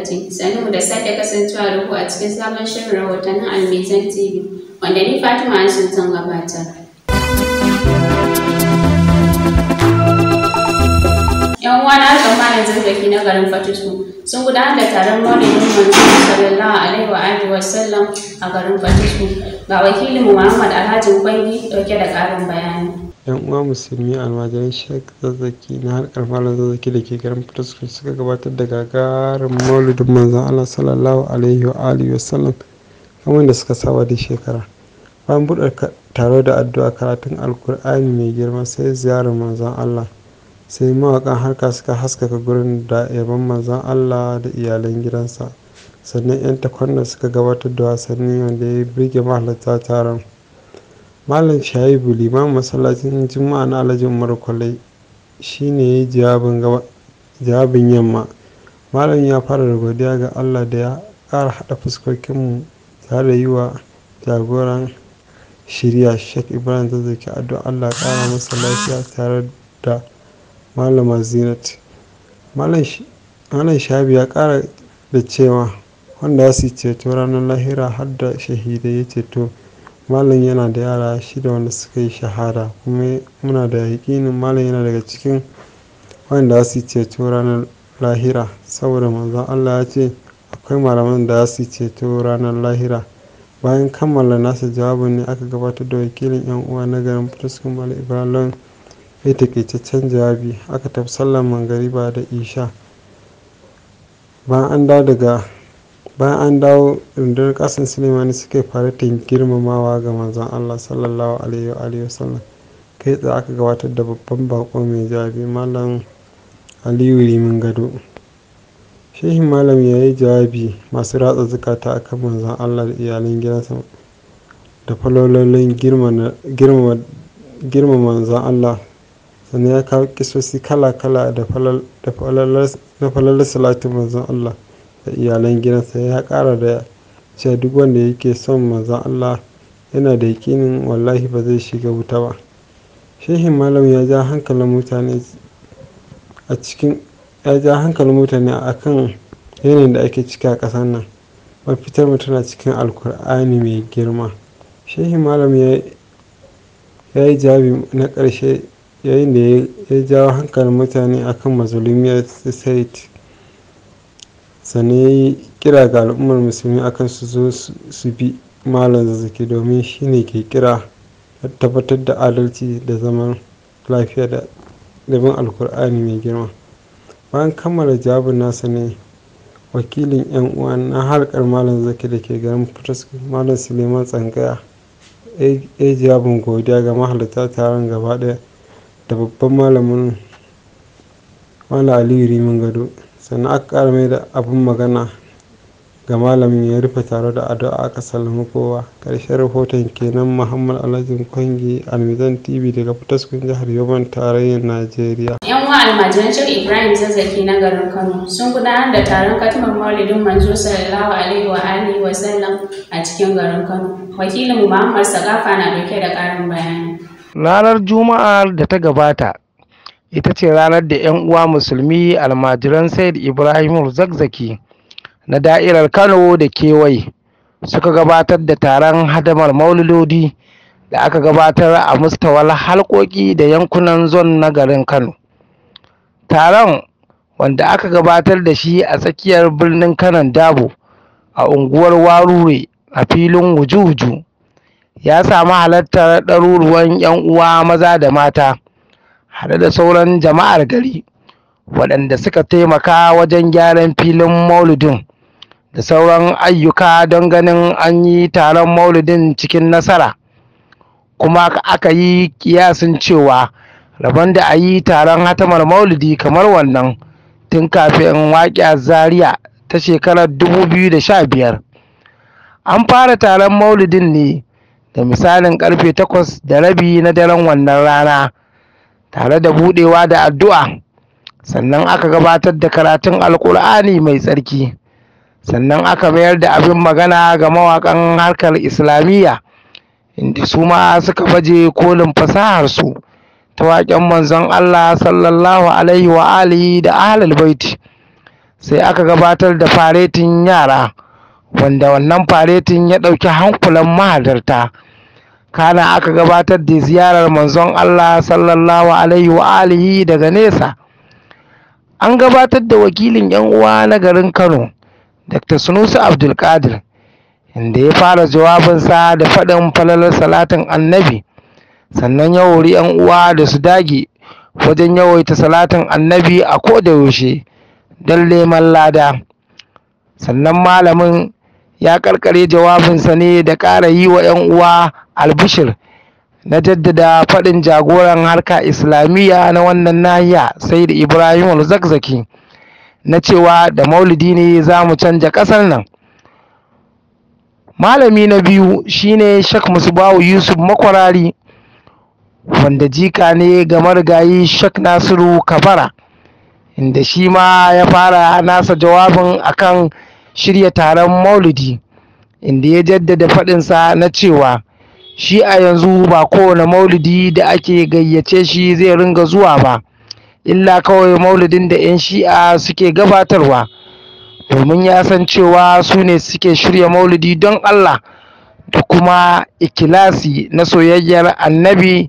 lokaci sannu da sake kasancewa da ku a cikin sabon shirin rahotannin almizan tv wanda ni fatima hashin zan gabatar yan uwa na harkar malam zazzaki na garin fatusku sun gudanar da taron maulidin manzo sallallahu alaihi wa alihi wa sallam a garin fatusku ga wakilin muhammad alhaji kwangi dauke da karin bayani yan uwa musulmi almajiran shek zazzaki na harkar malam zazzaki da ke garin fitaskun suka gabatar da gagarin maulidin manzon allah sallallahu alaihi wa alihi wasallam kamar da suka saba da shekara bayan buɗe taro da addu'a karatun alkur'ani mai girma sai ziyarar manzon allah sai mawaƙan harka suka haskaka gurin da yaban manzon allah da iyalan gidansa sannan 'yan takwanna suka gabatar da wasanni wanda ya birge mahalarta taron malam shaibu limamin masallacin juma'a na alhaji umar kwalai shine ya yi jawabin yamma malam ya fara da godiya ga allah da ya ƙara haɗa fuskokinmu tare da yi wa jagoran shirya sheikh ibrahim zazzaki addu'a allah ƙara masa lafiya tare da malama zinat malam shaibu ya ƙara da cewa wanda ya su ceto ranar lahira har da shahidai ya ceto malam yana da yara shida wanda suka yi shahada kuma muna da yakinin malam yana daga cikin wanda su ceto ranar lahira saboda manzon allah ya ce akwai malaman da su ceto ranar lahira bayan kammala nasa jawabin ne aka gabatar da wakilin yan uwa na garin fitaskun malam ibrahim ya takaitaccen jawabi aka tafi sallar mangariba da isha bayan an dawo daga bayan an dawo rundunar kasan sulemani suka yi faratin girmamawa ga manzon allah sallallahu alaihi wasallam kai tsaye aka gabatar da babban bako mai jawabi malam aliyu rimin gado shehin malam ya yi jawabi masu ratsa zukata akan manzon allah da iyalan gidansa da falololin girma manzon allah sannan ya kawo kisosi kala-kala da falalar salatin manzon allah da iyalan gidansa ya kara da cewa duk wanda yake son manzon Allah yana da yakinin wallahi ba zai shiga wuta ba shehin malam ya ja hankalin mutane a cikin ya ja hankalin mutane a kan yanayin da ake ciki a ƙasar nan mafitar mu tana cikin alkur'ani mai girma shehin malam ya yi jawabi na ƙarshe yayin da ya jawo hankalin mutane akan mazulumiyar said sannan ya yi kira ga al'ummar musulmi akan su zo su bi malam zazzaki domin shi ne ke kira tabbatar da adalci da zaman lafiya da dabin alkur'ani mai girma bayan kammala jawabin nasa ne wakilin yan uwa na harkar malam zaki da ke garin fitas malam suleiman tsangaya ya jawabin godiya ga mahalarta taron gaba daya da babban malamin malam aliyu rimin gado sannan aka ƙara mai da abin magana ga malamin ya rufe tare da addu'a aka sallama kowa ƙarshen rahoton kenan muhammad alhajin kwangi almizan tv daga fitaskun jihar yoban tarayyar najeriya yan uwa almajiran shek ibrahim zazzaki na garin kano sun gudanar da taron katimar maulidin manzo sallallahu alaihi wa alihi wa sallam a cikin garin kano wakilin muhammad sagafa na dauke da ƙarin bayani ranar juma'ar da ta gabata ita ce ranar da 'yan uwa musulmi almajiran said ibrahim zakzaki na da'irar kano da kewaye suka gabatar da taron hadamar mauludodi da aka gabatar a mustawal halkoki da yankunan zon na garin kano taron wanda aka gabatar da shi a tsakiyar birnin kanon dabo a unguwar warure a filin wuju-wuju ya samu halartar ɗaruruwan 'yan uwa maza da mata haɗe da sauran jama'ar gari waɗanda suka taimaka wajen gyaran filin maulidin da sauran ayyuka don ganin an yi taron maulidin cikin nasara kuma aka yi kiyasin cewa rabon da a yi taron hatamar maulidi kamar wannan tun kafin waƙiyar zaria ta shekarar 2015 an fara taron maulidin ne da misalin karfe takwas da rabi na daren wannan rana tare da budewa da addu'a sannan aka gabatar da karatun alkur'ani mai tsarki sannan aka mayar da abin magana ga mawakan harkar islamiyya inda su ma suka baje kolin fasaharsu ta waƙen manzon Allah sallallahu alaihi wa alihi da ahlul baiti sai aka gabatar da faretin yara wanda wannan faretin ya ɗauki hankulan mahalarta kana aka gabatar da ziyarar manzon Allah sallallahu alaihi wa alihi daga nesa an gabatar da wakilin yan uwa na garin Kano Dr. Sunusi Abdulkadir inda ya fara jawabinsa da faɗin falalar salatin annabi sannan ya hori yan uwa da su dage wajen yawaita salatin annabi a koda yaushe don neman lada sannan malamin ya karkare jawabinsa ne da ƙara yi wa 'yan uwa albishir na jaddada faɗin jagoran harka islamiyya na wannan nahiya sai da ibrahim zakzaki na cewa da maulidi ne za mu canja ƙasar nan malami na biyu shine shak musbahu yusuf makwarari wanda jika ne ga marigayi shak nasiru kabara inda shi ma ya fara nasa jawabin akan shirya taron maulidi inda ya jaddada faɗinsa na cewa shi a yanzu ba kowane maulidi da ake gayyace shi zai ringa zuwa ba illa kawai maulidin da 'yan shi'a suke gabatarwa domin ya san cewa su ne suke shirya maulidi don allah da kuma ikilasi na soyayyar annabi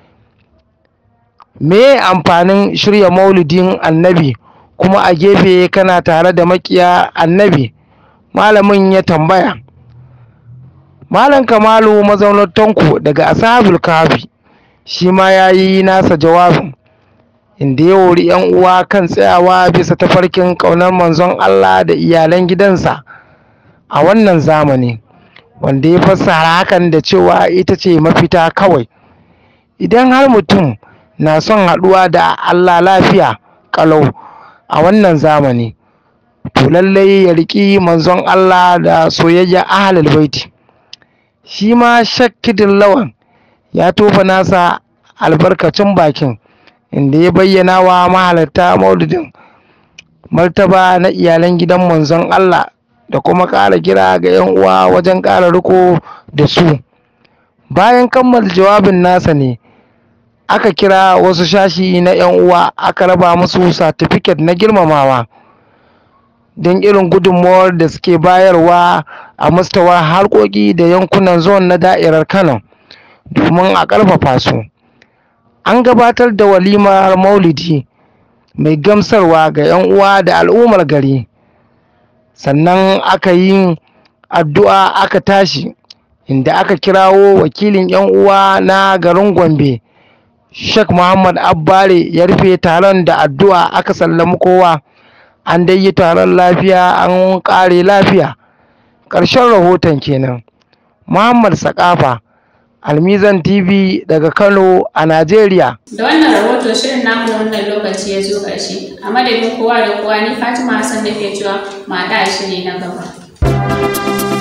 me amfanin shirya maulidin annabi kuma a gefe kana tare da makiya annabi malamin ya tambaya malam kamalu mazaunar tanko daga ashabul kafi shi ma ya yi nasa jawabin inda ya wuri yan uwa kan tsayawa bisa tafarkin ƙaunar manzon Allah da iyalan gidansa a wannan zamani wanda ya fassara hakan da cewa ita ce mafita kawai idan har mutum na son haɗuwa da Allah lafiya ƙalau a wannan zamani to lallai ya riƙi manzon Allah da soyayya ahlul baiti shi ma shakkidin lawan ya tofa nasa albarkacin bakin inda ya bayyana wa mahalarta maulidin martaba na iyalan gidan manzon Allah da kuma ƙara kira ga 'yan uwa wajen ƙara riko da su bayan kammala jawabin nasa ne aka kira wasu shashi na 'yan uwa aka raba musu satifiket na girmamawa don irin gudunmawar da suke bayarwa a mustawar harkoki da yankunan zon na da'irar kano domin a ƙarfafa su an gabatar da walimar maulidi mai gamsarwa ga 'yan uwa da al'ummar gari sannan aka yi addu'a aka tashi inda aka kirawo wakilin 'yan uwa na garin gombe Sheikh Muhammad Abbare ya rufe taron da addu'a aka sallami kowa an dai yi taron lafiya an ƙare lafiya ƙarshen rahoton kenan Muhammad Sakafa Almizan TV daga Kano a Najeriya Da wannan rahoto shirin namu na wannan lokaci ya zo ƙarshe. A madadin kowa da kowa ni Fatima Hassan da ke cewa mu haɗa a shiri na gaba.